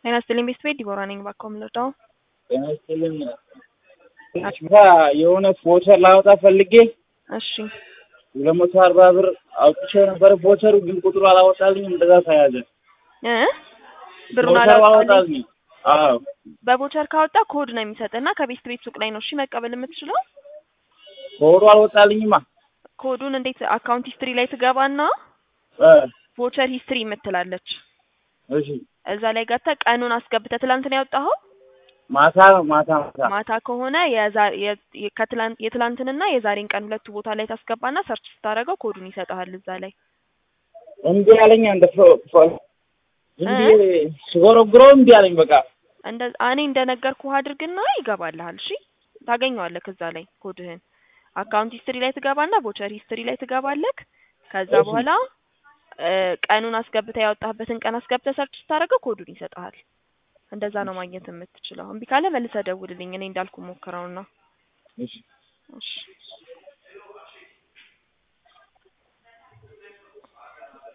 ጤና ይስጥልኝ ቤት ቤት ዲቦራ ነኝ። እባክዎ የምንረዳው ጤና ይስጥልኝ። ማታ የሆነ ቮቸር ላወጣ ፈልጌ እሺ ሁለት መቶ አርባ ብር አውጥቼ ነበረ። ቮቸሩ ግን ቁጥሩ አላወጣልኝም። እንደዛ ተያዘ። እ ብሩን ቮቸሩ አላወጣልኝ። አላወጣልኝም። አዎ በቮቸር ካወጣ ኮድ ነው የሚሰጥና ከቤት ቤት ሱቅ ላይ ነው እሺ መቀበል የምትችለው። ኮዱ አልወጣልኝማ። ኮዱን እንዴት አካውንት ሂስትሪ ላይ ትገባና እ ቮቸር ሂስትሪ የምትላለች እሺ እዛ ላይ ገብተህ ቀኑን አስገብተህ ትላንት ነው ያወጣኸው። ማታ ማታ ማታ ማታ ከሆነ የዛ- የ- የ- ከትላንት የትላንትንና የዛሬን ቀን ሁለቱ ቦታ ላይ ታስገባና ሰርች ስታደርገው ኮዱን ይሰጥሃል እዛ ላይ እምቢ አለኝ። እንደ ፎ- ፎ- ዝም ብዬ ስጎረጉረው እምቢ አለኝ። በቃ እንደ እኔ እንደነገርኩህ አድርግና ይገባልሃል። እሺ ታገኘዋለህ እዛ ላይ ኮድህን አካውንት ሂስትሪ ላይ ትገባና ቮቸር ሂስትሪ ላይ ትገባለህ። ከዛ እሺ። በኋላ እ ቀኑን አስገብተህ ያወጣህበትን ቀን አስገብተህ ሰርች ስታደርገው ኮዱን ይሰጥሃል። እንደዛ ነው ማግኘት የምትችለው። እምቢ ካለ መልሰህ ደውልልኝ። እኔ እንዳልኩ ሞክረውና እሺ እሺ